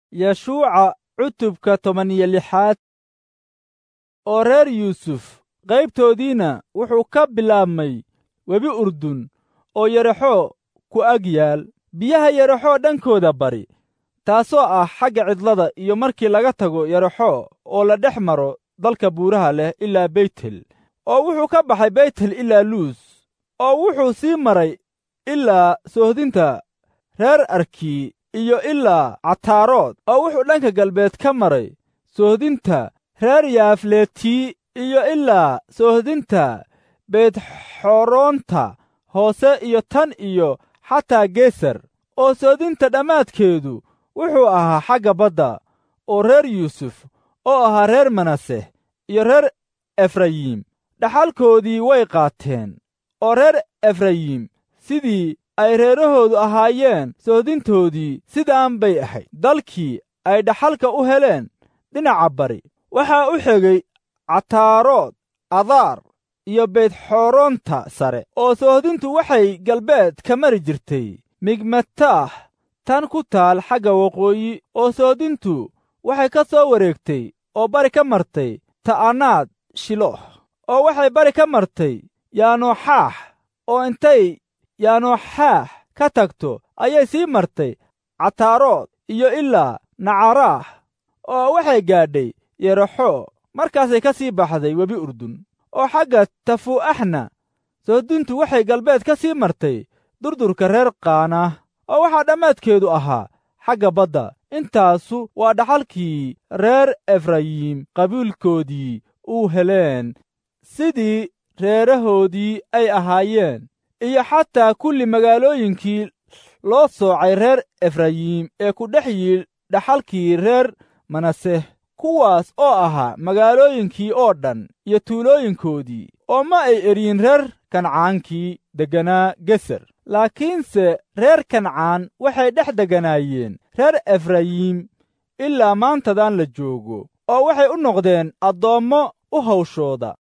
yeshuuca cutubka toban iyo lixaad oo reer yuusuf qaybtoodiina wuxuu ka bilaabmay webi urdun oo yaraxoo ku ag yaal biyaha yaraxoo dhankooda bari taasoo ah xagga cidlada iyo markii laga tago yaraxoo oo la dhex maro dalka buuraha leh ilaa beytel oo wuxuu ka baxay beytel ilaa luus oo wuxuu sii maray ilaa soohdinta reer arkii iyo ilaa cataarood oo wuxuu dhanka galbeed ka maray soohdinta reer yaafletii iyo ilaa soohdinta beedxoroonta hoose iyo tan iyo xataa geesar oo soodinta dhammaadkeedu wuxuu ahaa xagga badda oo reer yuusuf oo ahaa reer manaseh iyo reer efrayim dhaxalkoodii way qaateen oo reer efrayim sidii ay reerahoodu ahaayeen soodintoodii sidaan bay ahayd dalkii ay dhaxalka u heleen dhinaca bari waxaa u xegay cataarood adaar iyo beydxooroonta sare oo soohdintu waxay galbeed ka mari jirtay migmataah tan ku taal xagga waqooyi oo soodintu waxay ka soo wareegtay oo bari ka martay ta'anaad shilooh oo waxay bari ka martay yaanooxaax oo intay yaanooxaax ka tagto ayay sii martay cataarood iyo ilaa nacaraah oo waxay gaadhay yeraxoo markaasay ka sii baxday webi urdun oo xagga tafuu'axna soodintu waxay galbeed ka sii martay durdurka reer qaanah oo waxaa dhammaadkeedu ahaa xagga badda intaasu waa dhaxalkii reer efrayim qabiilkoodii uu heleen sidii reerahoodii ay ahaayeen iyo xataa kulli magaalooyinkii loo soocay reer efrayim ee ku dhex yiil dhaxalkii reer manaseh kuwaas oo ahaa magaalooyinkii oo dhan iyo tuulooyinkoodii oo ma ay eryin reer kancaankii degganaa geser laakiinse reer kancaan waxay dhex degganaayeen reer efrayim ilaa maantadan la joogo oo waxay u noqdeen addoommo u hawshooda